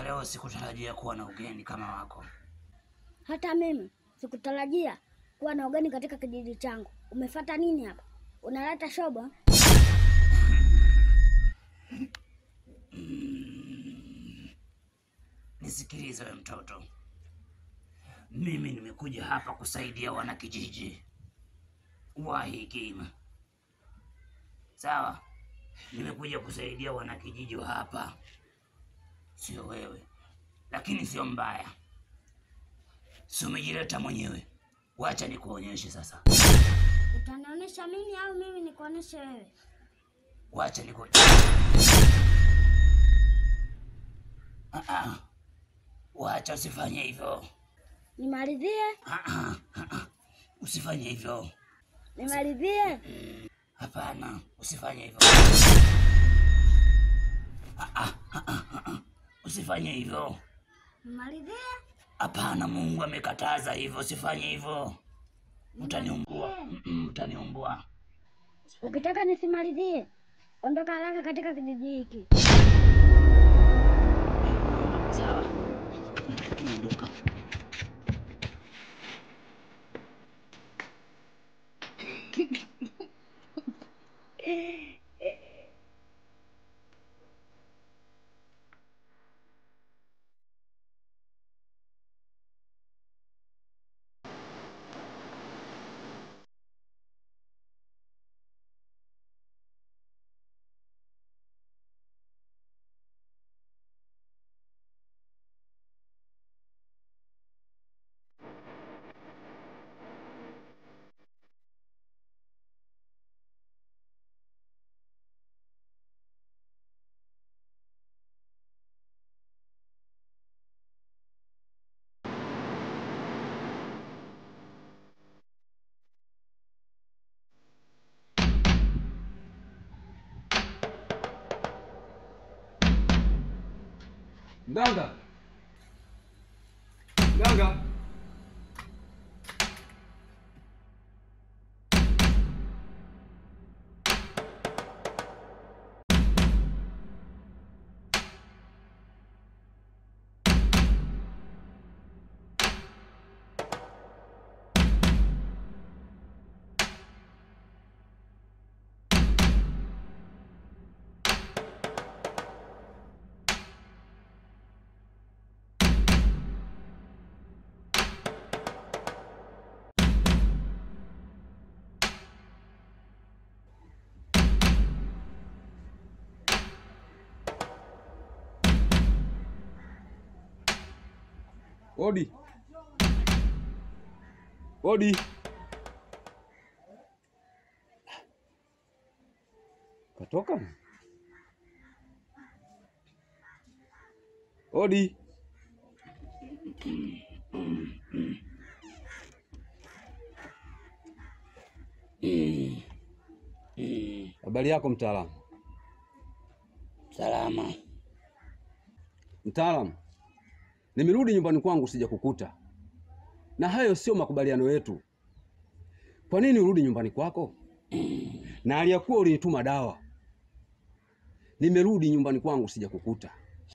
ya leo sikutarajia kuwa na ugeni kama wako. Hata mimi sikutarajia kuwa na ugeni katika kijiji changu. Umefata nini hapa? Unaleta shobo? Nisikilize we mtoto, mimi nimekuja hapa kusaidia wanakijiji wa hii kima, sawa? Nimekuja kusaidia wanakijiji wa hapa, sio wewe. Lakini sio mbaya, si umejileta mwenyewe. Wacha nikuonyeshe sasa, Utanionyesha mimi au mimi nikuonyeshe wewe? wacha niku Ah, ah. Wacha usifanye hivyo. Nimalizie? Ah, ah, ah, ah. Usifanye hivyo. Nimalizie? Hapana, usifanye hivyo. Ah, ah, ah, ah, ah. Usifanye hivyo. Nimalizie? Hapana, Mungu amekataza hivyo, usifanye hivyo. Utaniumbua, Mm-mm, utaniumbua. Ukitaka nisimalizie, ondoka haraka katika kijiji hiki. Sawa, ondoka. Mganga, mganga, odi, odi. Katoka odi. Mm. Mm. Habari yako mtaalamu? Salama. Mtaalamu, nimerudi nyumbani kwangu sija kukuta, na hayo sio makubaliano yetu. Kwa nini urudi nyumbani kwako na aliyakuwa ulinituma dawa? Nimerudi nyumbani kwangu sija kukuta.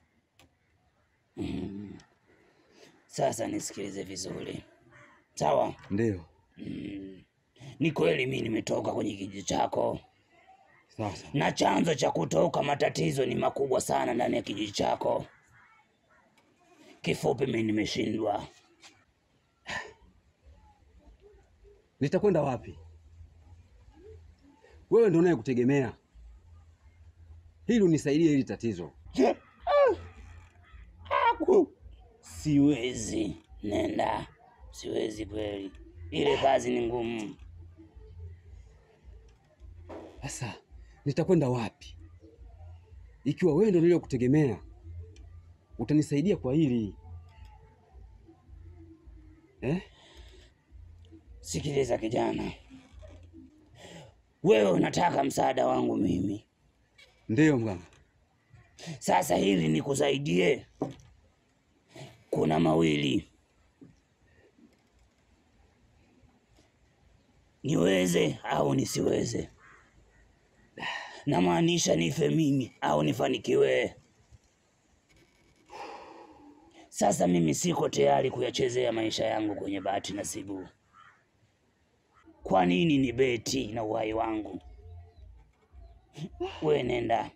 Mm. Sasa nisikilize vizuri, sawa? Ndiyo, Mm. Ni kweli mimi nimetoka kwenye kijiji chako, sasa na chanzo cha kutoka matatizo ni makubwa sana ndani ya kijiji chako. Kifupi, mimi nimeshindwa. nitakwenda wapi? Wewe ndio unayekutegemea hili unisaidie hili tatizo. Aku siwezi, nenda, siwezi kweli, ile kazi ni ngumu. Sasa nitakwenda wapi ikiwa wewe ndio niliyokutegemea? Utanisaidia kwa hili eh? Sikiliza kijana, wewe unataka msaada wangu mimi. Ndiyo mganga. Sasa hili nikusaidie, kuna mawili, niweze au nisiweze. Namaanisha nife mimi au nifanikiwe. Sasa mimi siko tayari kuyachezea maisha yangu kwenye bahati nasibu. Kwa nini ni beti na uhai wangu? We nenda.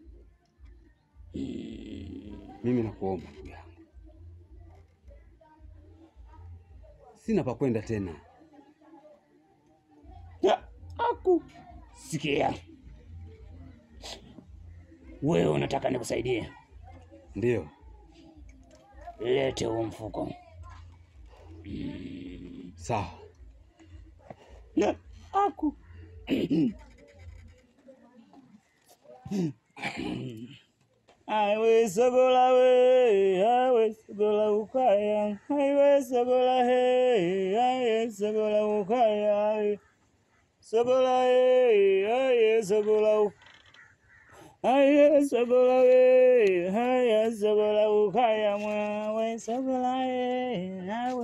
Mimi nakuomba ndugu yangu, sina pa kwenda tena. Ya, aku sikia, wewe unataka nikusaidie? Ndiyo, Lete huo mfuko. sawa. Ya, aku Aiwe sogola we, aiwe sogola ukaya, aiwe sogola he, aiwe sogola ukaya, aiwe sogola he, aiwe sogola u- aiwe sogola we, aiwe sogola ukaya mwa, aiwe sogola he, aiwe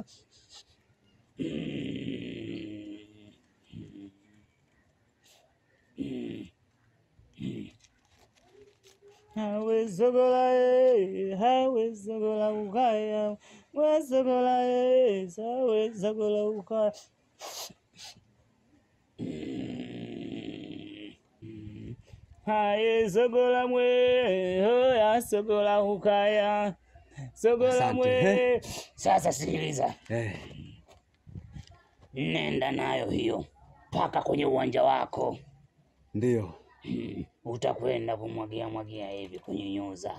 Hawe sogola e, hawe sogola ukaya, we sogola e, hawe sogola ukaya. Haye sogola mwe, hoya sogola ukaya, sogola Asante, mwe. he. Sasa sikiliza, Eh, nenda nayo hiyo mpaka kwenye uwanja wako. ndiyo, Mm, utakwenda kumwagia mwagia hivi kwenye nyuza.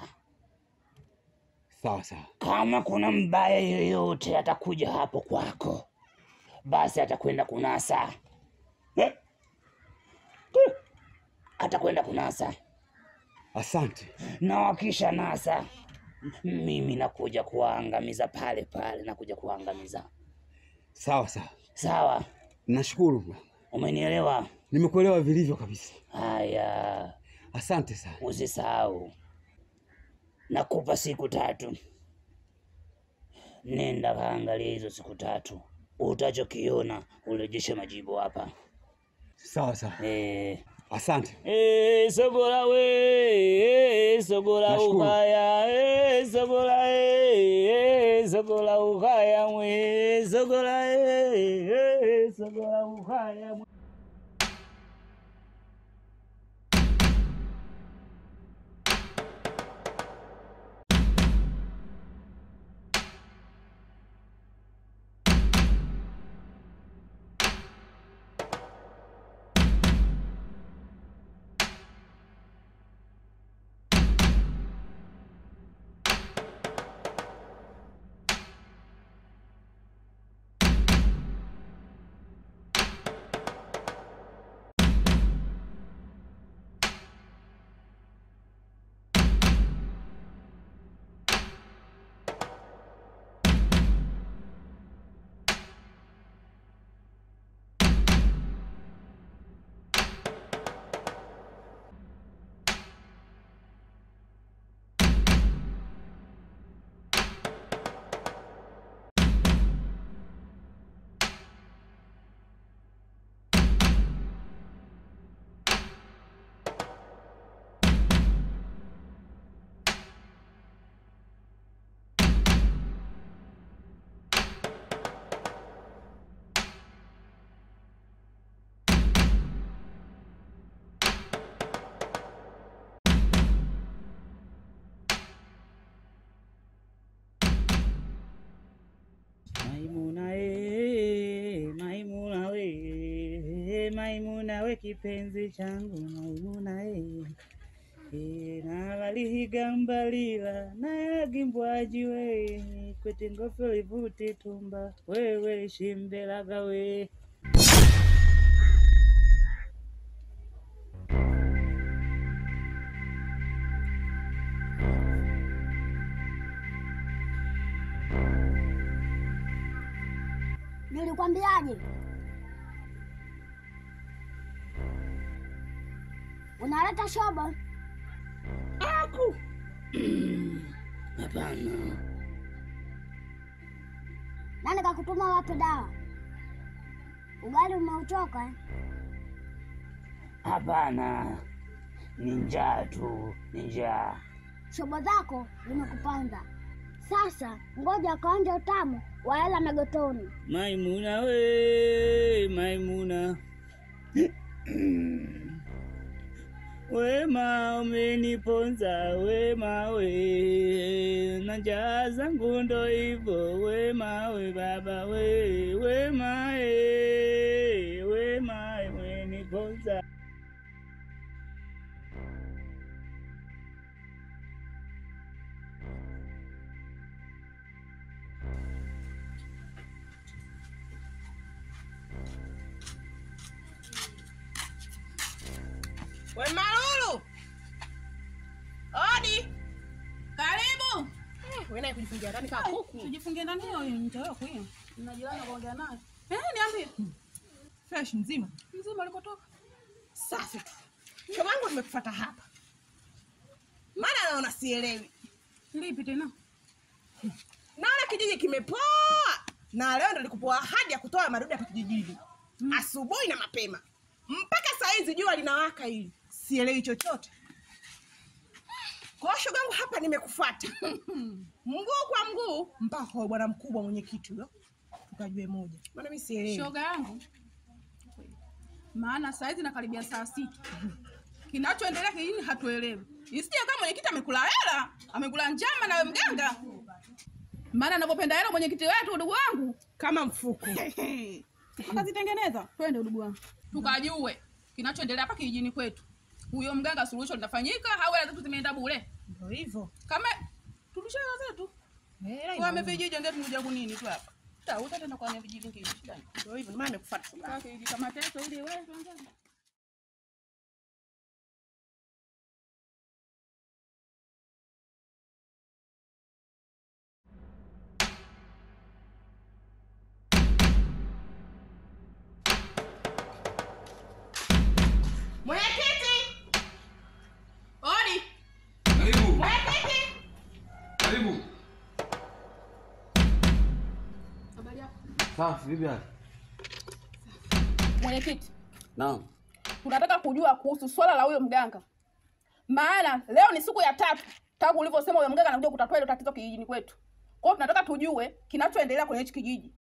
sawa sawa. Kama kuna mbaya yoyote atakuja hapo kwako, basi atakwenda kunasa Eh? Eh. atakwenda kunasa, Asante. na wakisha nasa, mimi nakuja kuwaangamiza pale pale, nakuja kuwaangamiza. Sawa sawa, Sawa, nashukuru, umenielewa? nimekuelewa vilivyo kabisa. Haya, Asante sana. usisahau, nakupa siku tatu. Nenda kaangalia hizo siku tatu, utachokiona urejeshe majibu hapa. Sawa sawa, Eh, asante. eh, sogola we, eh, sogola Nashukuru. ukaya, eh, sogola eh, eh, sogola ukaya mwe, sogola eh, eh, sogola ukaya mwe. Maimuna we, Maimuna we, Maimuna we kipenzi changu Maimuna we. E, navalihigambalila nayagimbwaji we kwete ngofe livuti tumba wewe shimbelaga we Nilikwambiaje? Unaleta shobo? aku hapana Nani kakutuma wape dawa? Ugali umeuchoka eh? hapana ni njaa tu ni njaa Shobo zako zimekupanda. Sasa ngoja kaonja utamu wa hela Megotoni. Maimuna we, Maimuna wema umeniponza wema we, na njaa zangu ndo hivyo wema we baba we, wema e, wema umeniponza We Malulu, odi, karibu. Wewe naye kujifungia ndani kama kuku. Tujifungie ndani hiyo mtoyo hiyo. Nina jirani kuongea naye. Eh, niambie. Fresh mzima. Mzima alikotoka. Safi tu. Shoga yangu nimekufuata hapa. Maana naona sielewi. Lipi tena? Naona kijiji kimepoa. Na leo ndo nilikupoa ahadi ya kutoa madudu hapa kijijini. Asubuhi na mapema. Mpaka saa hizi jua linawaka hili. Sielewi chochote. Kwa hiyo shoga yangu hapa nimekufuata. mguu kwa mguu mpaka kwa bwana mkubwa mwenyekiti huyo. Tukajue moja. Maana mimi sielewi. Shoga yangu. Maana saa hizi nakaribia saa sita. Kinachoendelea kijijini hatuelewi. Isije kama mwenyekiti amekula hela, amekula njama na wewe mganga. Maana anavyopenda hela mwenyekiti wetu ndugu wangu. Kama mfuko. Akazitengeneza. Twende ndugu wangu. Tukajue kinachoendelea hapa kijijini kwetu. Huyo mganga suluhisho linafanyika au hela zetu zimeenda bure? Ndio hivyo. Kama turudishe hela zetu. Wame vijiji ndio tunakuja kunini tu hapa. Tauta tena kwa vijiji vingine. Shida ni. Ndio hivyo, ndio maana nimekufuata shoga. yangu. Sasa hivi kama teso ili wewe tuanze. Mwenyekiti! Odi. Karibu, Mwenyekiti! karibu. Habari yako? Safi, vipi hali? Mwenyekiti, Naam. tunataka kujua kuhusu swala la huyo mganga. Maana leo ni siku ya tatu tangu ulivyosema huyo mganga anakuja kutatua ile tatizo kijijini kwetu. Kwa hiyo tunataka tujue kinachoendelea kwenye hichi kijiji.